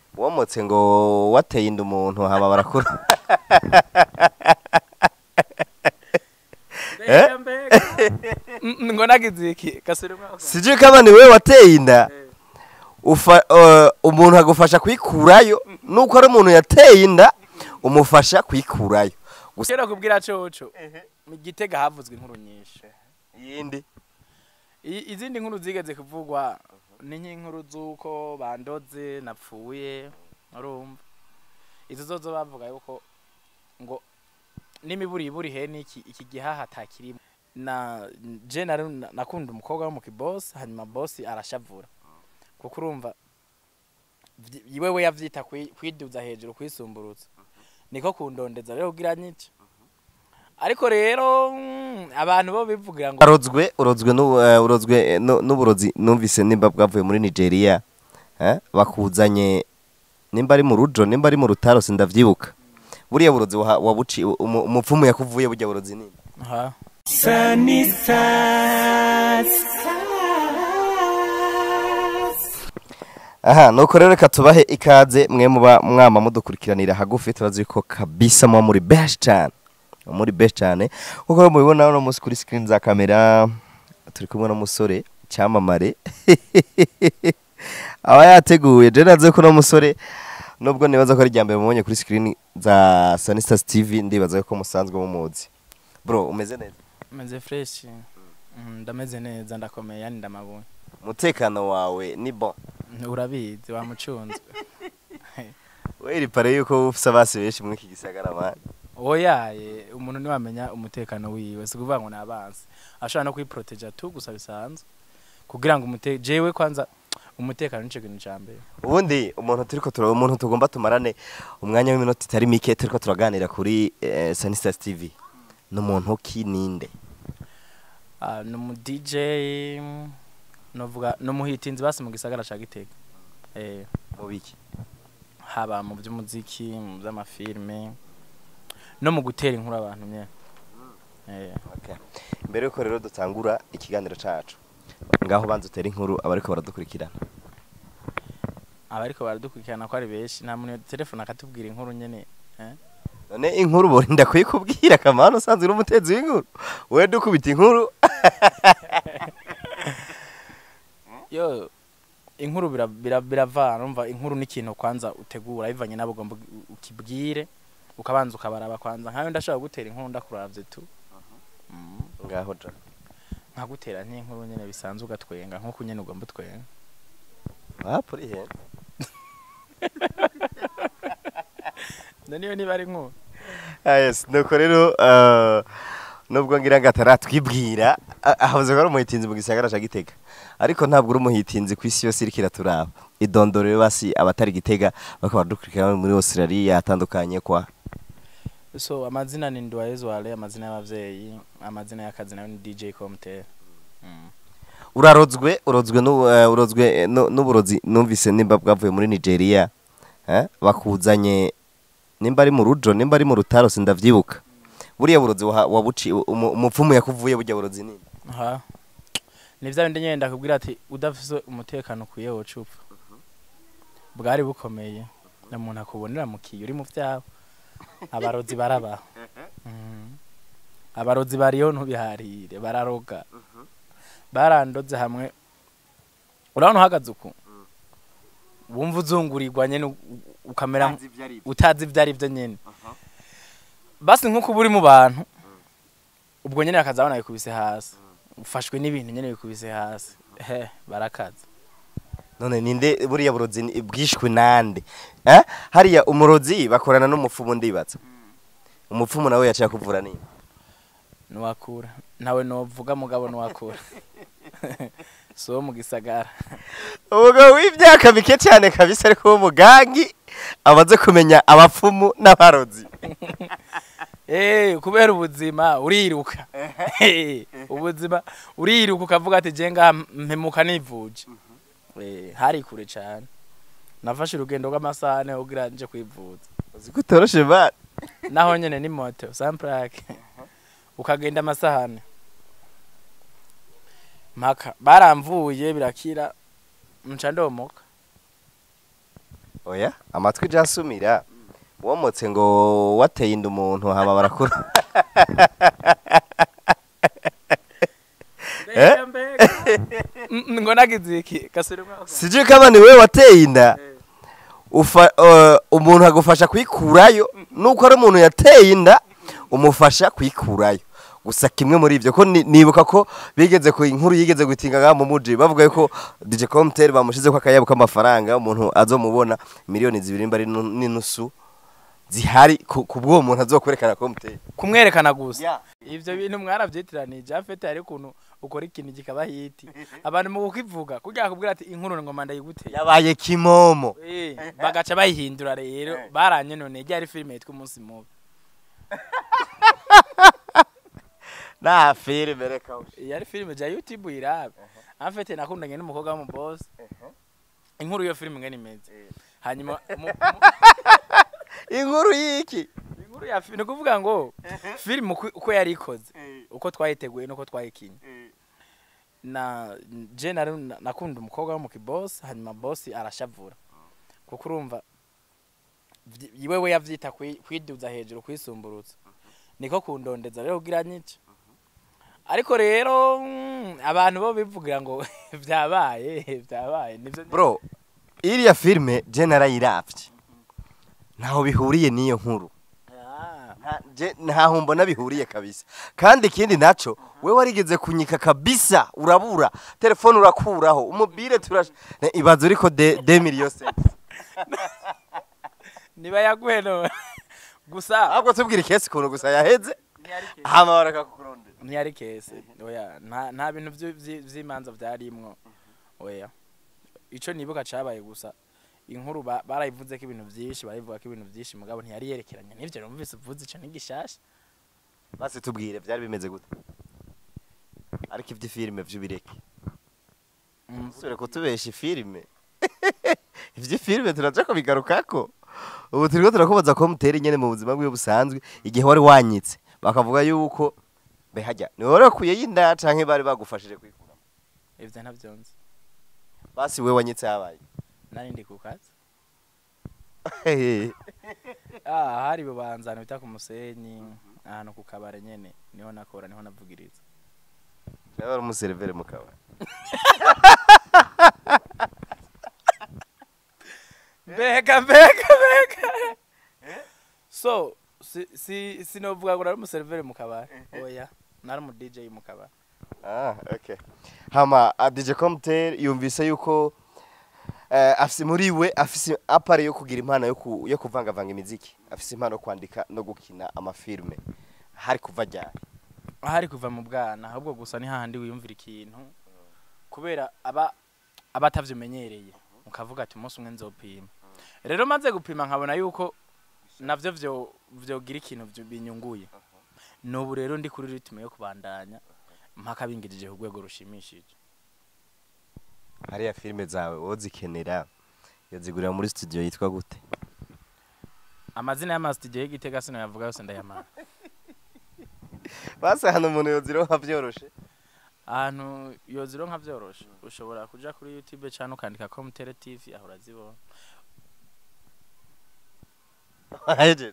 womotse ngo wateye inda umuntu hama barakura mbega mbega Mm, ngo nagize iki gasubiremo sije kama ni wewe wateye inda ufa uh, umuntu agufasha kwikurayo nuko ari umuntu yateye inda umufasha kwikurayo gusa kera kubwira coco mu gitega havuzwe inkuru nyinshi yindi I- izindi nkuru zigeze kuvugwa ni nk'inkuru z'uko bandoze napfuye urumva izo zozo bavuga yuko ngo n'imiburiburi hene iki iki gihaha atakirimo na je nari na- nakunda umukobwa wo mu kibosi hanyuma bosi arashavura kuko urumva vyi- wewe yavyita kwi- kwiduza hejuru kwisumburutsa niko kundondeza rero kugira nyice ariko rero mm, abantu bo bivugira ngo urozwe urozwe n'u- eh, urozwe eh, nu- n'uburozi numvise nimba bwavuye muri Nigeria eh bakuzanye nimba ari mu rujo nimba ari mu rutaro sindavyibuka buriya burozi waha- wabuci umu- umupfumu yakuvuye burya burozi nini Aha. aha nuko rero reka tubahe ikaze mwe muba mwama mudukurikiranira hagufi turazi ko kabisa muba muri best cyane muba muri best cyane nkuko rero mubibona uno munsi kuri screen za kamera turi kumwe n'umusore cyamamare aba yateguye je naze ko uno musore nubwo nibaza ko ari irya mbere mubonye kuri screen za Sunny Stars TV ndibaza ko musanzwe mumuzi bro umeze neza meze fresh Mm, ndameze neza ndakomeye yani ndamabonye umutekano wawe ni bon urabizi wamucunzwe we iri pare yuko ufise abasi benshi muri iki gisagara man oyaye umuntu niwamenya umutekano wiwe si kuvuga ngo nabansi ashobora no kwiproteja tu gusa bisanzwe kugira ngo umute jewe kwanza umutekano nico kintu ca mbere ubundi umuntu turiko tura umuntu tugomba tumarane umwanya w'iminota itari mike turiko turaganira kuri eh, Sunny Stars TV ni umuntu ki ninde Ah, ni umu DJ novuga ni umuhitinzi basi mu gisagara ca Gitega eh mu biki haba mu by'umuziki mu by'amafilme no mu gutera inkuru abantu nye eh okay. mbere yuko rero dutangura ikiganiro cacu ngaho banza utera inkuru abariko baradukurikirana abariko baradukurikirana ko ari benshi nta muntu telefone akatubwira inkuru nyene eh none inkuru borinda kuyikubwira kamana usanzwe uri umutezi w'inkuru we dukubita inkuru yo inkuru bira- bira- biravana umva inkuru n'ikintu kwanza utegura bivanye nabo ugomba u- ukibwire ukabanza ukabaraba kwanza nkawe ndashobora gutera inkuru ndakuravye tu Mm, ngaho ja nkagutera nk'inkuru nyene bisanzwe ugatwenga nk'uko nyene ugomba utwenga wapo uri he niyo niba ari inkuru Ah, yes nuko rero uh, nubwo ngira ngo ataratwibwira ah, ahavuze ko ari umuhitinzi mu gisagara ca Gitega ariko ntabwo uri umuhitinzi ku isi yose iriko iraturaba idondorero basi abatari Gitega bakaba dukurikirana muri Australia atandukanye kwa so amazina ni Ndwayezu Wale amazina y'abavyeyi amazina y'akazi nayo ni DJ Comte mm. urarozwe urozwe n'u- eh, urozwe eh, nu- n'uburozi numvise nimba bwavuye muri Nigeria eh bakuzanye nimba ari mu rujo nimba ari mu rutaro sindavyibuka buriya burozi waha- wabuci umu- umupfumu yakuvuye burya burozi nini aha ni vya bindi nyene ndakubwira ati udafise umutekano ukwiye woca upfa bwari bukomeye na muntu akubonera mu kiyo uri mu vyabo abarozi barabaho Mhm. abarozi bariho ntubiharire bararoga barandoze hamwe urabona uhagaze uku wumva uzungurirwa nyene u- u- ukamera utazi ivyo ari vyo nyene basi nk'uko uba uri mu bantu ubwo nyene bakazabona bikubise hasi ufashwe n'ibintu nyene bikubise hasi he barakaza none ninde buriya burozi ni- bwishwe nande eh hariya umurozi bakorana n'umupfumu ndibaza umupfumu nawe yaciye kuvura nini nuwakura nawe novuga mugabo nuwakura si wo mu gisagara umugabo w'imyaka mike cyane kabisa ariko w'umugangi amaze kumenya abapfumu n'abarozi Eh, kubera ubuzima uriruka Eh, ubuzima uriruka ukavuga ati je ngaha mpemuka nivuje Eh, hari kure cane nafashe urugendo rw'amasaha ane kugira nje kwivuza uzi ko utoroshe bana naho nyene ni moto samplake ukagenda amasaha ane mpaka baramvuye birakira nca ndomoka oya amatwi je asumira womotse ngo wateye inda umuntu hama barakura mbega mbega Mm, ngo nagize iki gasore mwaka sije kama ni wewe wateye inda ufa uh, umuntu agufasha kwikurayo nuko ari umuntu yateye inda umufasha kwikurayo gusa kimwe muri ivyo ko ni- nibuka ko bigeze ku inkuru yigeze gutinga ngaha mu muji bavuga yuko DJ Comtel bamushize ko akayabo k'amafaranga umuntu azomubona miliyoni zibiri mba ari nu- n'inusu zihari ku ku bw'uwo muntu azokwerekana Comtel kumwerekana gusa Yeah. ivyo bintu mwarabyitiraniye afete hari ukuntu ukora ikintu kikaba hiti abantu mu kukivuga kugira akubwira ati inkuru ngo manda yiguteye yabaye kimomo Eh, bagaca bayihindura rero baranyononeye ryari filime yitwa umunsi mubi na filime reka yari filime ja youtube irabe afete nakundanye n'umukobwa w'umubosi inkuru iyo filime ngene imeze hanyuma mu- mu- inkuru yiki inkuru ya fi- ni ukuvuga ngo filime uko- uko yari ikoze uko twayiteguye nuko twayikinye na je nari na- nakunda umukobwa wo mu kibosi hanyuma bosi arashavura kuko urumva vyi- wewe yavyita kwi- kwiduza hejuru kwisumburutsa niko kundondeza rero kugira nyice ariko rero mm, abantu bo bivugira ngo vyabaye vyabaye nivyo bro iriya filime je narayiravye ntaho bihuriye n'iyo nkuru Ah, Nta- je- ntaho mbona bihuriye kabisa kandi ikindi naco we warigeze kunyika kabisa urabura telefone urakuraho umubire turash Ne, ibaza uriko de, de million cents niba yaguheno gusa ahubwo tubwira ikesi ukuntu gusa yaheze ntiyari kese. hama barakakurondera ntiyari kese oya nta nta bintu vy- vy- vy'imanza vyarimwo oya ico nibuka cabaye gusa inkuru ba- barayivuze ko ibintu vyinshi barayivuga ko ibintu vyinshi mugabo ntiyari yerekeranye n'ivyo numvise uvuze ico n'igishasha basi tubwire vyari bimeze gute ariko ivy'ifilime vy'ubireke Mm, usubire kutubesha ifilime ivy'ifilime turaja kubigarukako ubu turiko turakubaza ko mutera nyene mu buzima bwiwe busanzwe igihe wari wanyitse bakavuga yuko mbe harya ni wowe wakuye y'inda canke bari bagufashije kwikura ivyo ntavyonzi basi we wanyitse habaye nari ndi ku kazi ah hari bubanzana bita ku musenyi ahantu ku kabare nyene niho nakora niho navugiriza nawe wari umuserivere mu kabari mbega mbega mbega so si si sinovuga ngo nari umuseriveri mu kabari oya nari umu DJ mu kabari ah okay hama a DJ Comtel yumvise yuko eh, afise muri we afise apare yo kugira impano yo ku, yo kuvangavanga imiziki afise impano yo kwandika no gukina amafilme hari kuva ryari ahari kuva mu bwana ahubwo gusa ni hahandi wiyumvira ikintu kubera aba aba atavyimenyereye ukavuga ati umunsi umwe nzopima rero maze gupima nkabona yuko navyo vyo vyogira ikintu vyo binyunguye n'ubu rero ndi kuri ritme yo kubandanya mpaka bingirije ku rwego rushimishije hariya filime zawe wozikenera yazigurira muri studio yitwa gute amazina y'amasitidiyo y'igitega sinayavuga yose ndayamara basi hano umuntu yozironka vyoroshe ahantu yoziro nka vyoroshe ushobora kuja kuri youtube cyane ukandika komutere tv aho urazibona Hejeje.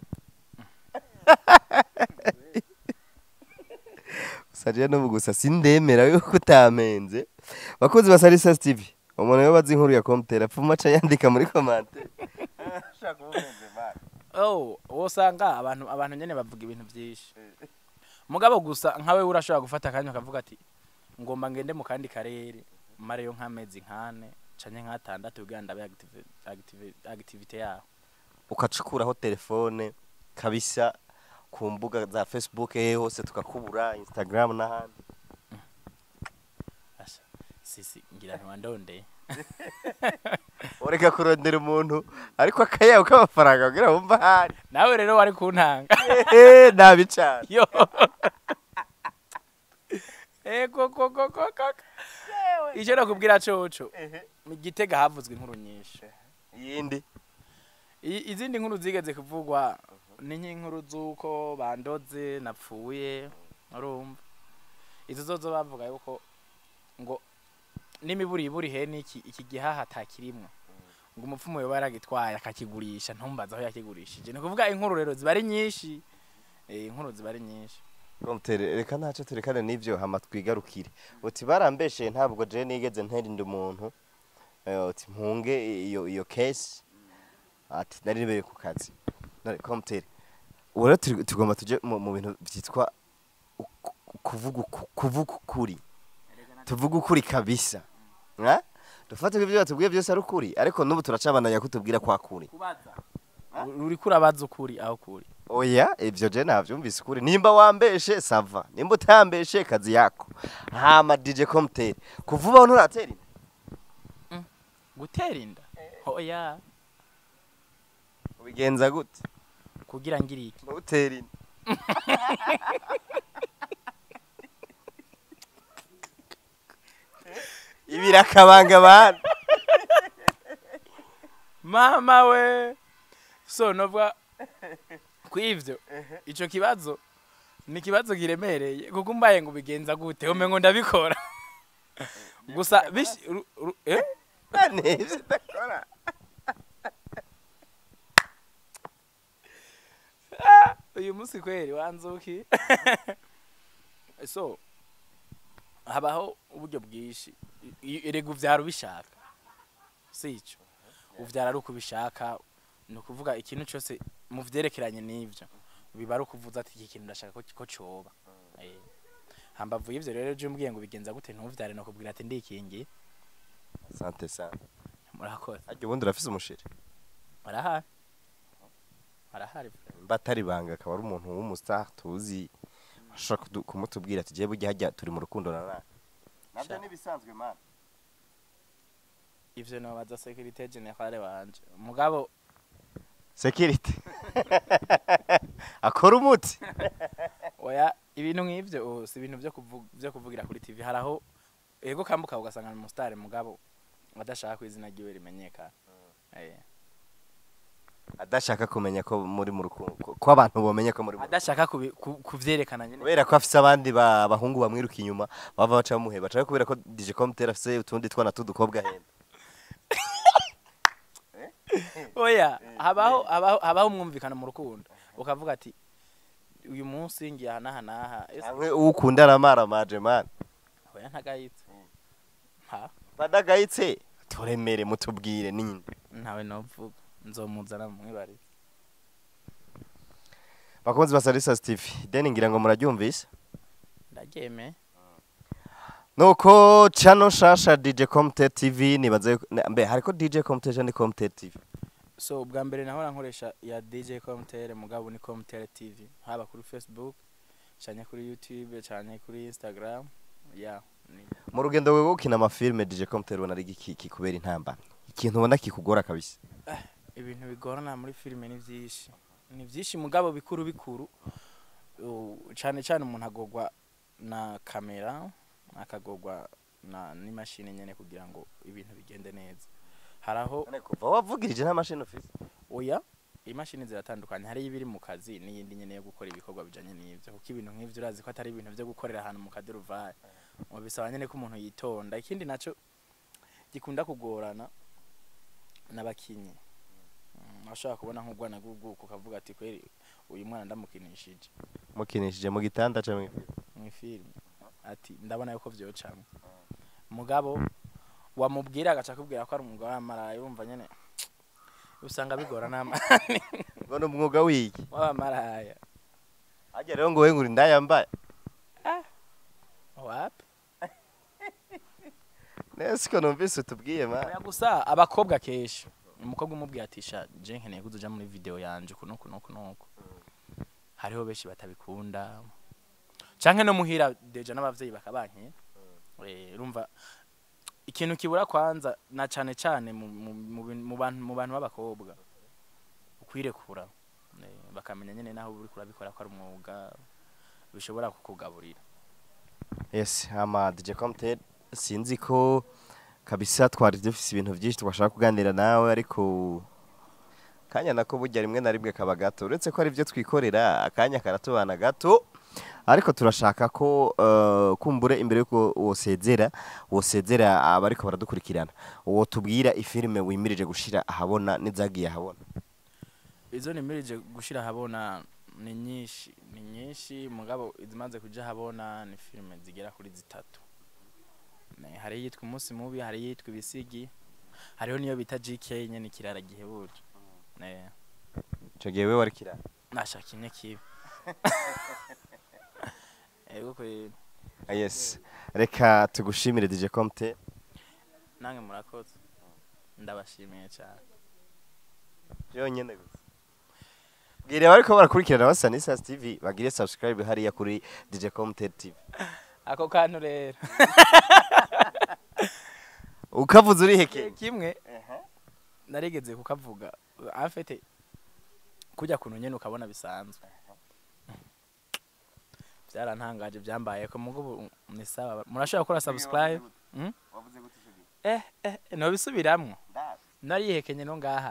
gusa je no gusa sindemera yuko utamenze bakozi ba Salisa TV umuntu yo bazi inkuru ya Comtel apfuma aca yandika muri commentaire shaka ubumenze bana oh wosanga abantu abantu nyene bavuga ibintu vyinshi mugabo gusa nkawe urashobora gufata akanya ukavuga ati ngomba ngende mu kandi karere mareyo nk'amezi nkane canke nk'atandatu kugira ndabe active, active, activity yaho ukacukuraho telefone kabisa ku mbuga za Facebook hehe hose tukakubura Instagram n'ahandi Asha, sisi ngira ntiwandondeye ureka kurondera umuntu ariko akayabo k'amafaranga kugira wumva ahari nawe rero wari kuntanga Ehe, nabi cane yo ego koko koko icyo nakubwira coco mu gitega havuzwe inkuru nyinshi iyindi I- izindi nkuru zigeze kuvugwa ni nk'inkuru z'uko bandoze napfuye urumva izo zozo bavuga yuko ngo n'imiburiburi he n'iki iki gihaha atakirimwo ngo umupfumu yoba yaragitwaye akakigurisha ntumbaze aho yakigurishije ni ukuvuga inkuru rero ziba ari nyinshi eh, inkuru ziba ari nyinshi Promptere reka ntacyo turekane n'ibyo hama twigarukire uti barambeshe ntabwo je nigeze nterinda umuntu eh, uti mpunge iyo iyo case ati nari nibereye ku kazi none promptere ubu rero turi- tugomba tuje mu mu bintu byitwa uku- kuvuga uku- kuvuga ukuri tuvuga ukuri kabisa Nga? dufate ko ibyo batubwiye byose ari ukuri ariko n'ubu turacabananya kutubwira kwa kuri kubaza uri kurabaza ukuri aho kuri oya ibyo je navyumvise ukuri nimba wambeshe sava nimba utambeshe kazi yako hama DJ Comtel kuvuba nturatera inda gutera inda oya ubigenza gute kugira ngiri iki ntutera inda ibirakabanga abantu mama we so novuga kwivyo ico kibazo ni ikibazo kiremereye kuko umbaye ngo ubigenza gute umengo ndabikora gusa bish ru- ru- eh? nivyo ndakora uyu munsi kweri wanzuki so habaho uburyo bwinshi I- i- erega uvyara ubishaka si ico uvyara ari uko ubishaka ni ukuvuga ikintu cyose mu vyerekeranye n'ivyo biba ari ukuvuza ati iki kintu ndashaka ko ko coba Eh. hambavu y'ivyo rero je umbwiye ngo bigenza gute ntuvyare no kubwira ati ndikingiye sante sana murakoze aryo ubundi urafise umushiri arahari arahari batari banga akaba ari umuntu w'umustar tuzi ashaka kudu- kumutubwira ati jewe burya hajya turi mu rukundo na nani navyo Sha. nibisanzwe man ivyo nobaza securite generale wanje mugabo security akora umuti oya ibintu nk'ivyo oh, si ibintu vyo kuvu- vyo kuvugira kuri tv haraho ego kambuka ugasanga ni umusitari mugabo adashaka ko izina ryiwe rimenyekana Eh. adashaka kumenya ko muri mu rukundo ko- ko abantu bomenya ko muri mu adashaka kubi- ku- kuvyerekana nyene kubera ko afise abandi ba- bahungu bamwiruka inyuma bava baca bamuheba canke kubera ko DJ Comtel afise utundi twana tudukobwa henda oya habaho habaho habaho umwumvikano mu rukundo ukavuga ati uyu munsi ngiye aha n'aha n'aha ese hamwe ukunda aramara maje man oya ntagayitse ha badagayitse turemere mutubwire ninde ntawe novuga nzomuzana mumwibarize bakunzi ba Salisa TV deni ngira ngo muraryumvise ndaryemeye nuko channel shasha DJ Comtel TV nibaze yuko- ne- mbe hariko DJ Comtel canke Comtel TV so ubwa mbere nahora nkoresha ya DJ Comtel mugabo ni Comtel TV haba kuri Facebook cyane kuri YouTube cyane kuri Instagram ya ni mu rugendo rwo gukina amafilme DJ Comtel ubona ari iki kikubera intamba ikintu ubona kikugora kabisa ibintu bigorana muri filime ni byinshi ni byinshi mugabo bikuru bikuru Uh, cyane cyane umuntu agogwa na kamera akagogwa na n'imashini nyene kugira ngo ibintu bigende neza haraho None kuva wavugirije nta mashini ufise oya imashini ziratandukanye hari ibiri mu kazi n'iyindi nyene yo gukora ibikorwa bijanye n'ivyo kuko ibintu nk'ivyo urazi ko atari ibintu vyo gukorera ahantu mu kaduruvayi mu bisaba nyene ko umuntu yitonda ikindi naco gikunda kugorana n'abakinyi Mm, ashobora kubona nk'ubwana bw'ubwuko ukavuga ati kweri uyu mwana ndamukinishije mukinishije mu gitanda canke mw'ifilime ati ndabona yuko vyocamwe mugabo wamubwira agaca akubwira ko ari umugabo w'amaraya urumva nyene usanga bigora n'amani ngo ni umwuga wiki w'abamaraya ajya rero ngo we nguri ndayambaye wapi nese ko numvise utubwiye man oya gusa abakobwa kenshi umukobwa umubwiye ati sha je nkeneye ko uja muri video yanje kuno kuno kuno hariho benshi batabikunda canke no muhira deja n'abavyeyi bakabankira eh urumva ikintu kibura kwanza na cane cane mu, mu, mu, bin- mu bantu mu bantu b'abakobwa ukwirekura eh, bakamenya nyene naho uri kurabikora ko ari umwuga bishobora kukugaburira yes ama DJ Comtel sinzi ko kabisa twari dufise ibintu byinshi twashaka kuganira nawe ariko kanya nako burya rimwe na rimwe kaba gato uretse ko ari byo twikorera akanya karatubana gato ariko turashaka ko eh, kumbure imbere yuko wosezera wosezera abariko baradukurikirana uwo tubwira ifilime wimirije gushira ahabona n'izagiye ahabona izo nimirije gushira ahabona ni nyinshi ni nyinshi mugabo izimaze kuja ahabona ni filime zigera kuri zitatu Ne, hari iyitwa umunsi mubi hari iyitwa ibisigi hariho niyo bita gk nyene ikirara gihebuje Ne, ico gihe wewe warikira nashaka imwe kibi ego kweri Ah, yes reka tugushimire DJ Comte nange murakoze ndabashimiye cyane yonyene gusa bwira abariko barakurikirana basa n'Isas TV bagire subscribe hariya kuri DJ Comte TV ako kantu rero ukavuze uri heke kimwe narigeze kukavuga afite kujya kuntu nyene ukabona bisanzwe byarantangaje byambaye ko mugo ubu ni sawa murashobora gukora subscribe Mm? eh eh nobisubiramwo narihekenye no ngaha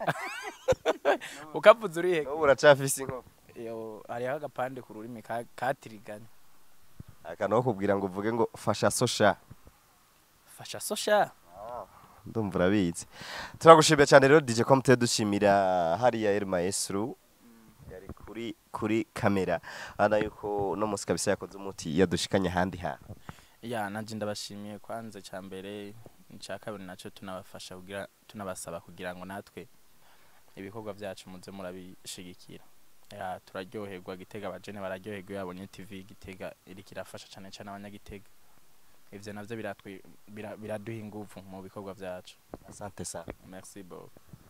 ukavuze uriheke ubu uracafise inkoko yo hariho agapande ku rurimi ka- katiriganya akantu ko kubwira ngo uvuge ngo fasha sosha fasha sosha ndumva urabizi turagushimiye cyane rero DJ Comte dushimira hariya El Maestro yari kuri kuri kamera ana yuko no musi kabisa yakoze umuti yadushikanye handi ha ya nanje ndabashimiye kwanza cya mbere icya kabiri nacyo tunabafasha kugira tunabasaba kugira ngo natwe ibikorwa byacu muze murabishigikira ya turaryoherwa gitega abajene bararyoherwa iyo babonye tv gitega iriko irafasha cyane cyane abanyagitega ivyo navyo biratwi- bira- biraduha inguvu mu bikorwa byacu asante sana merci beaucoup